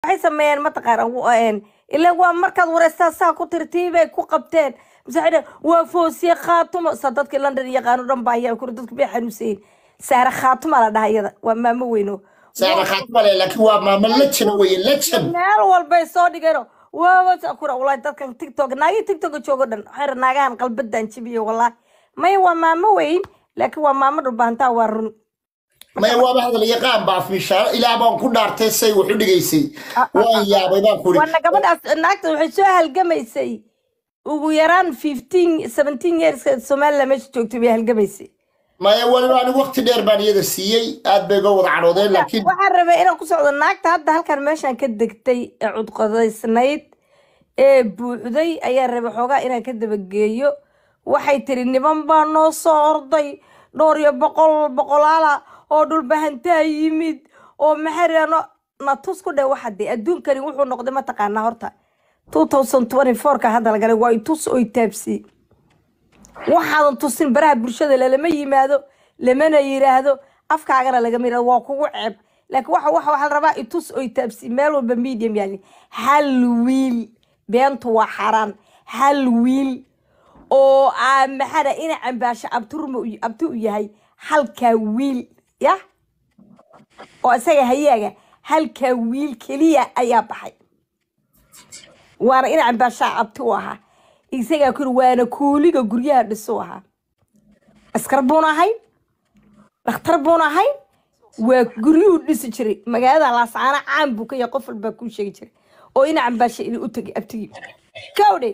waxay sameeyeen mataqaana ilaa waa markaad wareystaa saa ku tirtiibay ku qabteen mise waxay dhaheen waa foosiye khaatumo sa dadkii london yaqaano dhan baa ayaa kuri dadku bay xanuunsayin saare khaatuma la dhaha iyada waa maamo weyno saara khaatmale laakiin waa maamo lejan weye lejan meel walbay soo dhigeeno waawasa kura walahi dadkan tiktok naagii tiktoka joogo dhan waxay naagahan qalbadan jibiyo wallahi maya waa maamo weyn laakiin waa maamo dhulbaantaa waa run maya waaba hadal yaqaan baa fishaaro ilaa baan ku dhaartay say wax u dhigaysay waan yaabay baan kuri waana gabadhaas naagta waxay soo halgamaysay ugu yaraan fifteen seventeen years somaliland meesha joogtay bay halgamaysay maya waliba anigu waqti dheer baan iyada siiyey aad bay uga wada cadhoodeen laakiin waxaan rabay inaan ku socdo naagta hadda halkan meeshaan ka degtay ee cudqodaysnayd ee buuxday ayaa rabay xoogaa inaan ka dabageeyo waxay tiri niman baa noo soo orday dhowr iyo boqol boqolaala oo dhulbahantaa yimid oo maxarano na tus ku dhe waxa dee adduunkani wuxuu noqday mataqaanaa horta two thousand twenty four-ka hadda lagalay waa itus oy taabsi waxaadan tusin baraha bulshada lalama yimaado lamana yiraahdo afkaagana lagama yirahdo waa kugu ceeb laakiin waxa waxa waxaa la rabaa itus oy taabsi meel walba medium yaali hal wiil beentu waa xaaraan hal wiil oo aa maxana ina cambaasho abturma u- abti u yahay halkaa wiil ya oo isaga hayaaga halkaa wiil keliya ayaa baxay waana ina cambaashaa abti u ahaa isagaa kuri waana kuuliga guryaha dhisu ahaa askar buun ahayn dhakhtar buun ahayn waa guryuhu dhisi jiray magaalada laasaana caan buu ka yahay qof walbaa kuu sheegi jiray oo ina cambaasha inuu u tagay abtigii kawdhe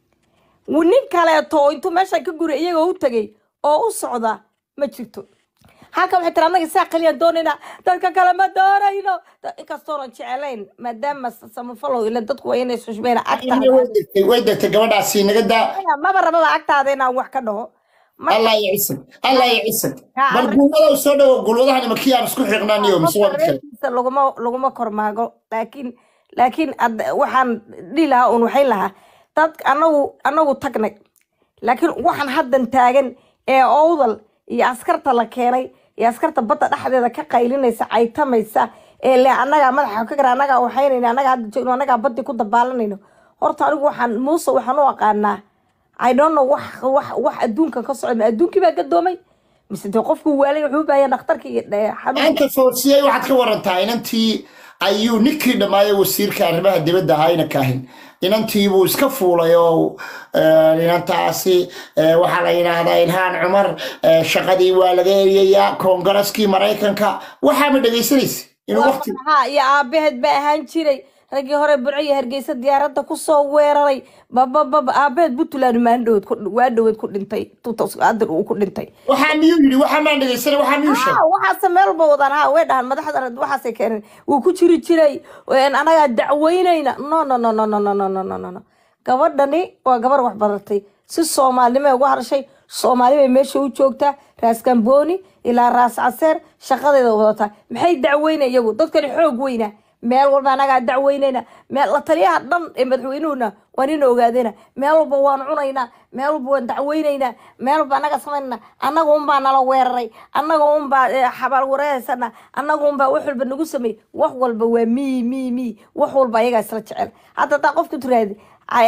nin kaleeto oo intuu meesha ka guray iyagoo u tagay oo u socda ma jirto halkan waxay tiri annaga saa qaliyaan doonayna dadka kale ma doonayno Da- inkastoonan jecelayn maadaama samafalow ila dadku waa inay xushmeyn agtaada way degtay way degtay gabadhaasi naga daa maba rababa agtaada inaan wax ka dhaho marka allah ya cisag allah ya cisag Ha, bal arrin- guumada soo dhawo gulwadahan makii aan isku xiqnaaniyo mise waa mid kale reerkiisa laguma laguma kormaago laakiin laakiin ad- waxaan dhihi lahaa un waxay lahaa dad anagu anagu tagnay laakiin waxaan haddan taagan ee owdal iyo askarta la keenay iyo askarta badda dhexdeeda ka qaylinaysa caytamaysa ee le annagaa madaxa ka gara annagaa waxaynayna annagaa hadda joogno annagaa baddi ku dabaalanayno horta anigu waxaan muuse waxaan u aqaanaa i don't know wax wax wax adduunka ka socda ma adduunkii baa gadoomay mise dee qofku waalay wuxuu u baahan dhakhtarka iyo eh, xanuunka anta foosiyey waxaad ka warantaa inantii ayuu ninkii dhammaaye wasiirka arrimaha dibadda ahaa ina kaahin inantii buu iska fuulay oo eh, inantaasi eh, waxaa la yidhaahdaa ilhaan cumar eh, shaqadii waa laga eriyayaa koongareskii maraykanka waxaa ma dhegaysanaysa inuu waqti ha iyo aabaheed baa ahaan jiray raggii hore burco iyo hargeysa diyaaradda kusoo weeraray babababa aabaheed puntland maandhoweed waa dhoweed ku dhintay hadda uu ku dhintay waxaa miyuu yidhi waxaa maan dhegaysanay waxaa miyuu sheegay ha waxaase meel walba wadaan ha way dhahan madaxda waxaasay keeneen wuu ku jiri jiray een, anagaa dacweynayna no no no no no no no no no no no gabadhani waa gabar wax badatay si soomaalinimay uga harshay soomaali bay meesha u joogtaa raas gambooni ilaa raas caseer shaqadeeda wadataa maxay dacweyna iyagu dadkani xoog weyna meel walba anagaa dacweynayna meel la taliyaha dhan ee madaxweynuhuna waan ina ogaadayna meel walba waan cunaynaa meel walba waan dacweynaynaa meel walba anaga samaynana annaga unbaa nala weeraray annaga unbaa eh, xabaal wareehaysana annaga unbaa wax walba nagu sameey wax walba waa mii mii mii wax walba ayagaa isla jecel hadda hadaa qofka tiraahdi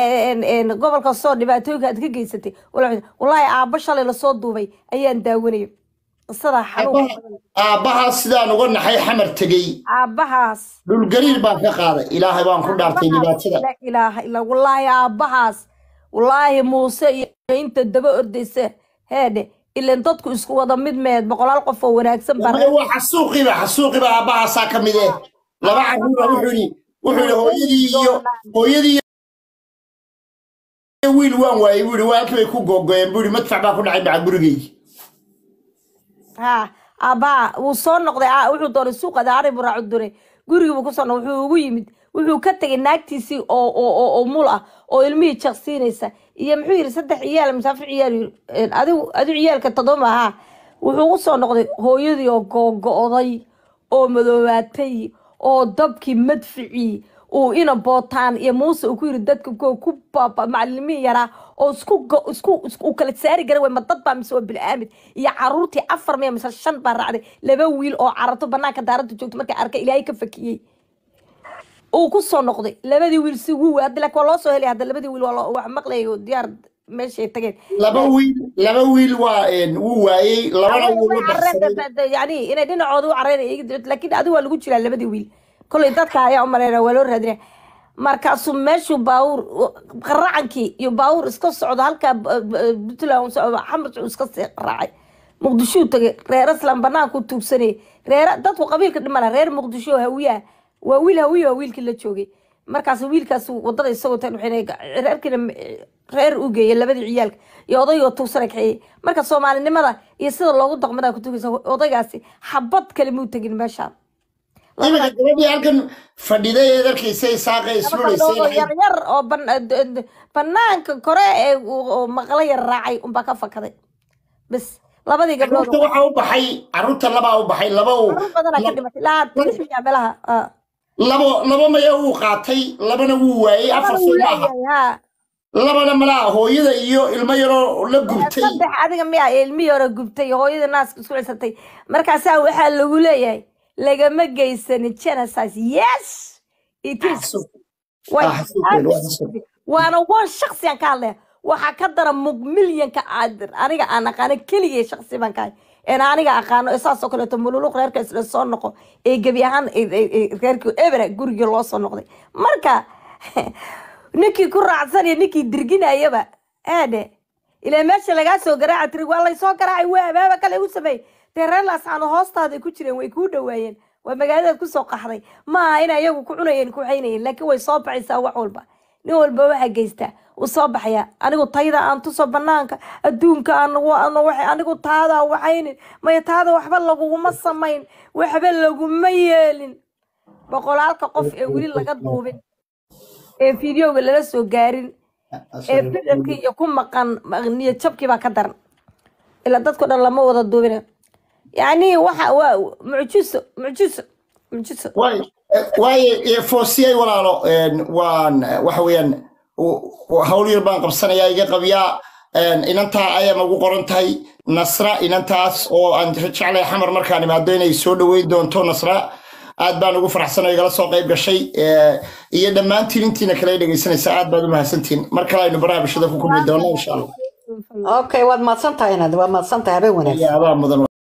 gobolka soo dhibaatooyinka aad ka geysatay wala- wallaahi aabba shalay lasoo duubay ayaan daawanaya qisadaa xanuun aabbahaa sidaan uga naxay xamar tegey aabbahaas dhulgariir baan ka qaaday ilaahay baan ku dhaartay dhibaatada la ilaaha illa wallaahi aabbahaas wallaahi muuse iyo inta daba ordaysa heedhe ilan dadku isku wada mid meed boqolaal qof oo wanaagsan baa Maya waa xasuuqiba xasuuqiba aabbahaasaa ka mid eh laba caruura wuxuu yidhi wuxuu yidhi hooyadii iyo hooyadii iyo wiil waan waayey buu yidhi waa halkii bay ku googoyeen buu yidhi madfac baa ku dhacay maca gurigeygi ha aabbaha wuu soo noqday aa- wuxuu doonay suuqa daari buu raacu duray gurigii buu kusoo noqday wuxuu ugu yimid wuxuu ka tegay naagtiisii oo oo oo oo mul ah oo ilmihii jaqsiinaysa iyo muxuu yidhi saddex ciyaal musaafir ciyaal yidhi, een, adigu adigu ciyaalka todoba ahaa wuxuu u soo noqday hooyadii oo googo'day oo madoobaatay oo dabkii madficii uu ina bootaan iyo muuse uu ku yiri dadka ko ku baaba macalimiin yaraa oo isku go- isku isku uu kala saari gara way ma dad baa mise waa bil'aamid iyo caruurtii afar miya mise shan baa raacday laba wiil oo carato banaanka daaradda joogto markay arkay ilaahay ka fakiyey uu ku soo noqday labadii wiil si wuu hadda laakiin waa loo soo helay hadda labadii wiil waa loo- wax maqlayay oo diyaar meeshay tageen laba wiil laba wiil waa een, wuu waayey labana wuu la baxsaday yani inay dhinacooda u careen laakiin adigu waa lagu jiraa labadii wiil kolay dadka ayaa u maleynaya waa loo raadinaya markaasuu meeshuu baawur qaracankii iyo baawur iska socdo halkaa b- b- puntland uu socdo xamar uu iska sii raacay muqdishuu tagay reer islam banaanku tuugsanayay reer dadku qabiilka dhimana reer muqdisho hawiyaha waa wiil hawiya waa wiilkii la joogay markaas wiilkaas wadada isagoo tan waxay reerkiina reer u geeyay labadii ciyaalka iyo odaygoo tuugsana kaxeeyey marka soomaalinimada iyo sida loogu daqmadaa ku tugaysa odaygaasi xabad kale muu tegin meeshaan iminka gabadhii halkan fadhiday ee darkaysa isaaqa isluulaysay lahayd yar yar oo ban- d- d- banaanka kore ee uu- oo maqlo yar raacay unbaa ka fakaday bas labadii gabdhood carruurta waxaa u baxay carruurta labaa u baxay laba uu carruur badanaa ka dhimatay ilaa lix miya meelaha ah. labo laba maya wuu qaatay labana wuu waayey afar Labana wuu soo maaha leeyahay, haa. labana malaa hooyada iyo ilmo yaroo la gubtay saddex adiga miya ilmihii hore gubtay hooyadii naaska isku cisatay markaasaa waxaa lagu leeyahay lagama geysanin genocide yes it is Xasuuq. Way- Ah, xasuuqeen, waa xasuuq. waana wan shaksi aan ka hadlaya waxaa ka dara mug milyanka aad- aniga aan aqaano keligay shaksi baan kahay een aniga aqaano ee saasoo kaleeto mululuq reerka isla soo noqo ee gebi ahaan ee- ee- ee reerkii ebera gurigii loo soo noqday marka ninkii ku raacsanaya ninkii dirginayaba aade ilaa meesha lagaa soo garaaca tiri waa laysoo garaacay waa abaaba kale u sameey dee reer laascaano hoostaaday ku jireen way kuu dhawaayeen waa magaaladaad kusoo qaxday ma aha ina iyagu ku cunayeen ku xaynayeen laakiin way soo baxaysaa wax walba nin walba waxaa geystaa uu soo baxaya anigu tayda aan tuso banaanka adduunka aan wa- wa- anigu taada waxaynin maya taada waxba laguguma samayn waxba laguma yeelin boqolaalka qof ee weli laga duubin ee fideoga lala soo gaarin ee ficilkii iyo ku maqan niyad jabkii baa ka daran ilaa dadko dhan lama wada duubina yacni waxa waa mucjiso mucjiso mucjiso waay waaye foosiyay walaalo een, waan waxa weeyaan u- u- hawl yar baan qabsanayaa iga qabyaa een, inantaa ayaan ugu qoran tahay nasra inantaas oo aan jeclay xamar markaan imaado inay soo dhoweyn doonto nasra aad baan ugu faraxsanay igala soo qayb gashay ee, iyo dhammaantiin intiina kale dhegaysanaysa aad baad u mahadsantiin mar kale aynu baraha bulshada ku kulmi doonno insha allah okay waad mahadsan tahay inaad waad mahadsan tahay habeen wanaagsan ayaa abaa mudan